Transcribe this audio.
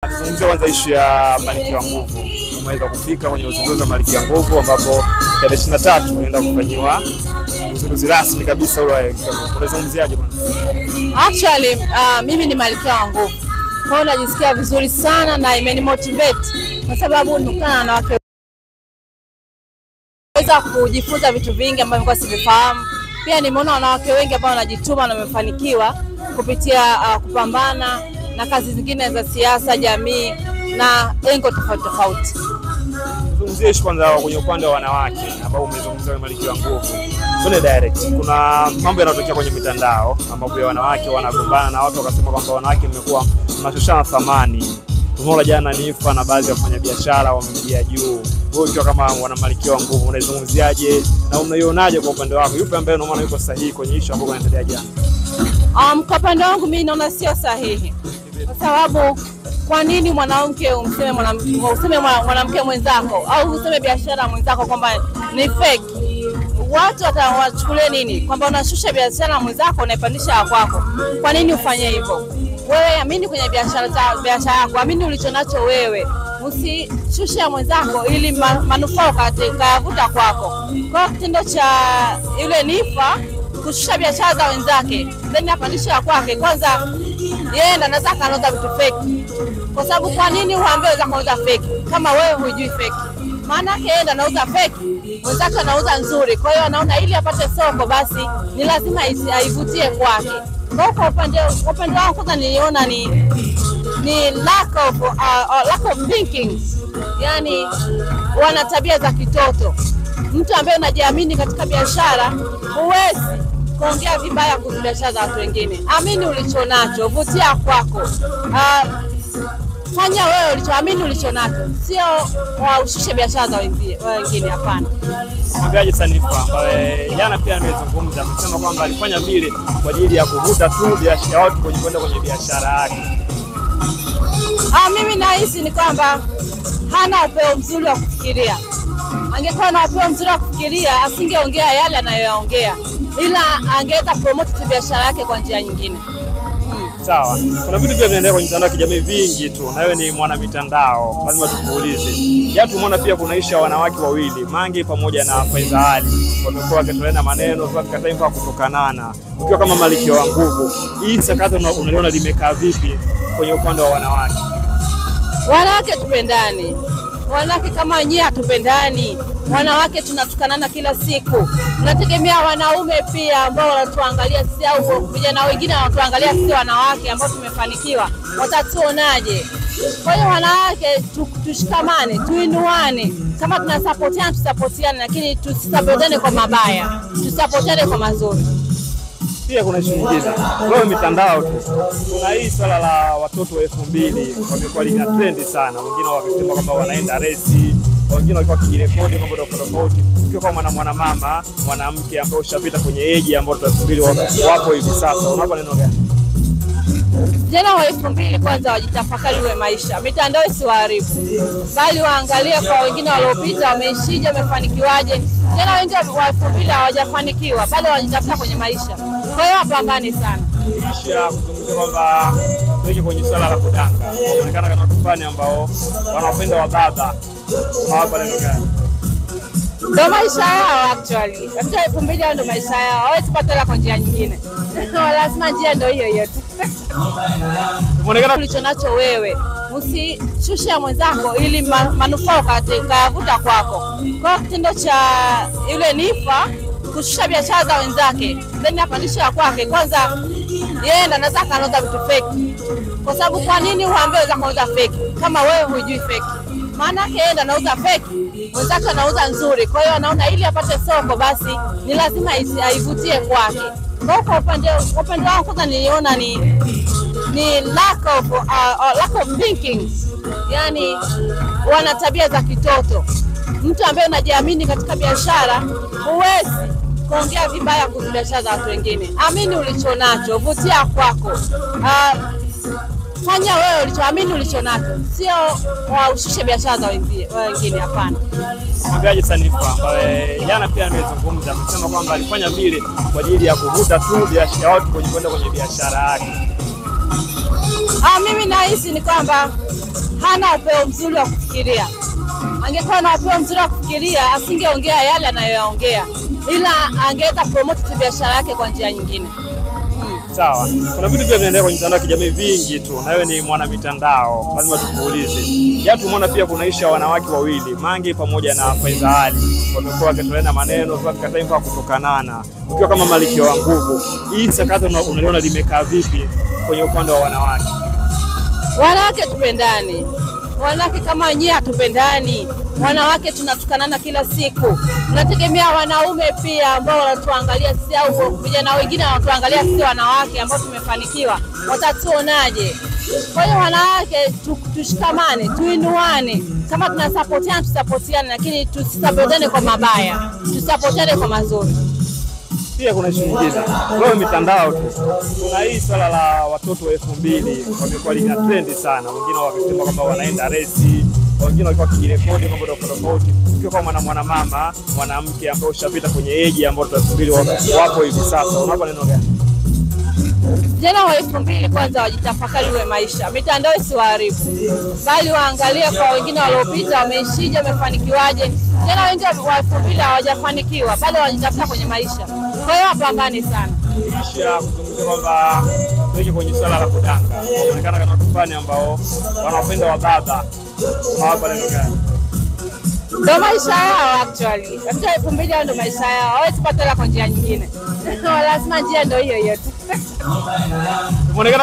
Tuzungumzia kwanza ishu ya Malkia wa Nguvu. Umeweza kufika kwenye uzinduzi wa Malkia wa Nguvu ambapo tarehe ishirini na tatu unaenda kufanyiwa uzinduzi rasmi kabisa ule. Unazungumziaje bwana? Actually, uh, mimi ni malkia wa nguvu, kwa hiyo najisikia vizuri sana na imenimotivate kwa sababu nikutana na wanawake weza kujifunza vitu vingi ambavyo nilikuwa sivifahamu. Pia nimeona wanawake wengi ambao wanajituma na wamefanikiwa kupitia uh, kupambana na kazi zingine za siasa, jamii na lengo tofauti tofauti. Tuzungumzie ishu kwanza kwenye upande wa wanawake ambao umezungumzia kwenye Malkia wa Nguvu. Tuende direct. Kuna mambo yanayotokea kwenye mitandao ambapo ya wanawake wanagombana na watu wakasema kwamba wanawake mmekuwa mnashushana thamani. Tumeona jana Nifa na baadhi ya wafanyabiashara wamemjia juu. Wewe ukiwa kama wana Malkia wa Nguvu unaizungumziaje na unaionaje kwa upande wako? Yupi ambaye unaona yuko sahihi kwenye ishu ambayo inaendelea jana? Um, kwa upande wangu mimi naona sio sahihi, kwa sababu kwa nini mwanamke umseme mwanamke useme mwana- mwanamke mwenzako au useme biashara mwenzako kwamba ni fake? Watu watawachukulia nini? Kwamba unashusha biashara mwenzako unaipandisha ya kwako. Kwa nini ufanye hivyo? Wewe amini kwenye biashara za biashara yako, amini ulicho nacho wewe, usishushe ya mwenzako ili ma, manufaa ukate- ukayavuta kwako. Kwa hiyo kitendo cha yule Nifa kushusha biashara za wenzake then apandishe ya kwake, kwanza yeye ndo anaweza akanauza vitu feki, kwa sababu kwa nini uambie wenzako anauza feki kama wewe hujui feki? Maana yake yeye ndo anauza feki, mwenzake anauza nzuri. Kwa hiyo anaona ili apate soko, basi ni lazima isi- aivutie kwake. Kwa hiyo kwa upande kwa upande wangu kwanza niliona ni ni lack of, uh, uh, lack of thinking, yani wana tabia za kitoto. Mtu ambaye unajiamini katika biashara, huwezi kuongea vibaya kuhusu biashara za watu wengine. Amini ulicho nacho, vutia kwako. Uh, fanya wewe ulichoamini ulicho nacho, sio waushushe biashara za wenzie- wengine. Hapana. Mwangaji Sanifa ambaye jana pia amezungumza, amesema kwamba alifanya vile kwa ajili ya kuvuta tu biashara ya watu kwenye kwenda kwenye biashara yake. Ah, mimi nahisi ni kwamba hana upeo mzuri wa kufikiria. Angekuwa na upeo mzuri wa kufikiria, asingeongea yale anayoyaongea, ila angeweza promote tu biashara yake kwa njia nyingine. Sawa, kuna vitu pia vinaendelea kwenye mitandao ya kijamii vingi tu, na wewe ni mwana mitandao, lazima tukuulize. Jana tumeona pia kuna ishu ya wanawake wawili Mange pamoja na Faiza Ali wamekuwa wakitoleana maneno katika taifa kutokanana. Ukiwa kama Malkia wa Nguvu, hii sakata una- unaliona limekaa vipi kwenye upande wa wanawake? Wanawake tupendani, wanawake kama wenyewe hatupendani. Wanawake tunatukanana kila siku, tunategemea wanaume pia ambao wanatuangalia sisi, au vijana wengine wanatuangalia sisi wanawake ambao tumefanikiwa, watatuonaje? Kwa hiyo wanawake tu, tushikamane, tuinuane. Kama tunasapotiana tusapotiane, lakini tusisapotiane kwa mabaya, tusapotiane kwa mazuri. Pia kuna ishu nyingine, leo mitandao tu, kuna hii swala la watoto wa elfu mbili wamekuwa lina trendi sana, wengine wakisema kwamba wanaenda resi, wengine walikuwa wakijirekodi mambo tofauti tofauti. Ukiwa kama mwana mwanamama mwanamke ambaye ushapita kwenye eji ambayo elfu mbili wapo hivi sasa, unapa neno gani? Vijana wa elfu mbili kwanza wajitafakari we maisha, mitandao isiwaharibu, bali waangalie kwa wengine waliopita wameishije, wamefanikiwaje. Vijana wengi wa elfu mbili hawajafanikiwa, bado wajitafuta kwenye maisha, kwa hiyo wapambane sana. Kisha kuzungumzia kwamba tuweke kwenye swala la kudanga, wanaonekana kama watu fulani ambao wanapenda wa baba, unawapa neno gani? Ndo maisha yao actually, katika elfu mbili hao ndo maisha yao, hawezi pata hela kwa njia nyingine lazima njia ndo hiyo hiyo tu. Umeonekana ulicho nacho wewe, usishushe ya mwenzako ili ma, manufaa ukate- ukayavuta kwako. Kwa hiyo kitendo cha yule Nifa kushusha biashara za wenzake then apandishe ya kwake, kwanza yeye ndo anaweza akanauza vitu feki, kwa sababu kwa nini uambie wenzako anauza feki kama wewe hujui feki? Maana yake yeye ndo anauza feki, mwenzake anauza nzuri. Kwa hiyo anaona ili apate soko, basi ni lazima isi- aivutie kwake. Kwa hiyo kwa upande kwa upande wangu kwanza niliona ni ni lack of, uh, uh, lack of thinking, yani wana tabia za kitoto. Mtu ambaye unajiamini katika biashara, huwezi kuongea vibaya kuhusu biashara za watu wengine. Amini ulicho nacho, vutia kwako. Uh, fanya wewe ulichoamini ulicho nacho, sio waushushe biashara za wenzie- wengine. Hapana. Mwangaji Sanifa ambaye jana pia amezungumza, amesema kwamba alifanya vile kwa ajili ya kuvuta tu biashara ya watu kwenye kwenda kwenye biashara yake. Ah, mimi nahisi ni kwamba hana upeo mzuri wa kufikiria. Angekuwa na upeo mzuri wa kufikiria, asingeongea yale anayoyaongea, ila angeweza promote tu biashara yake kwa njia nyingine. Sawa, kuna vitu pia vinaendelea kwenye mitandao ya kijamii vingi tu, na wewe ni mwana mitandao, lazima tukuulize. Jana tumeona pia kuna ishu ya wanawake wawili Mange pamoja na Faiza Ali wamekuwa wakitoleana maneno katika taifa kutokanana. Ukiwa kama malkia wa nguvu, hii sakata una- unaliona limekaa vipi kwenye upande wa wanawake? Wanawake tupendani, wanawake kama wenyewe hatupendani. Wanawake tunatukanana kila siku, tunategemea wanaume pia ambao wanatuangalia sisi, au vijana wengine wanatuangalia sisi wanawake ambao tumefanikiwa, watatuonaje? Kwa hiyo wanawake tu, tushikamane, tuinuane. Kama tunasapotiana tusapotiane, lakini tusisapotiane kwa mabaya, tusapotiane kwa mazuri. Pia kuna ishu nyingine, leo mitandao tu, kuna hii swala la watoto wa elfu mbili wamekuwa lina trendi sana, wengine wakisema kwamba wanaenda resi, wengine walikuwa wakijirekodi mambo tofauti tofauti. Ukiwa kama mwana mwanamama mwanamke ambaye ushapita kwenye eji ambayo tunasubiri wapo hivi sasa, unapa neno gani? Vijana wa elfu mbili kwanza wajitafakari we maisha, mitandao isiwaharibu, bali waangalie kwa wengine waliopita wameishije, wamefanikiwaje. Vijana wengi wa elfu mbili hawajafanikiwa, bado wajitafuta kwenye maisha, kwa hiyo wapambane sana. Kisha kuzungumzia kwamba tuweke kwenye swala la kudanga, wanaonekana kama watu fulani ambao wanapenda wa baba, unawapa neno gani? Ndo maisha yao actually, katika elfu mbili hao ndo maisha yao, hawezi kupata hela kwa njia nyingine lazima njia ndo hiyo hiyo tu. Umeonekana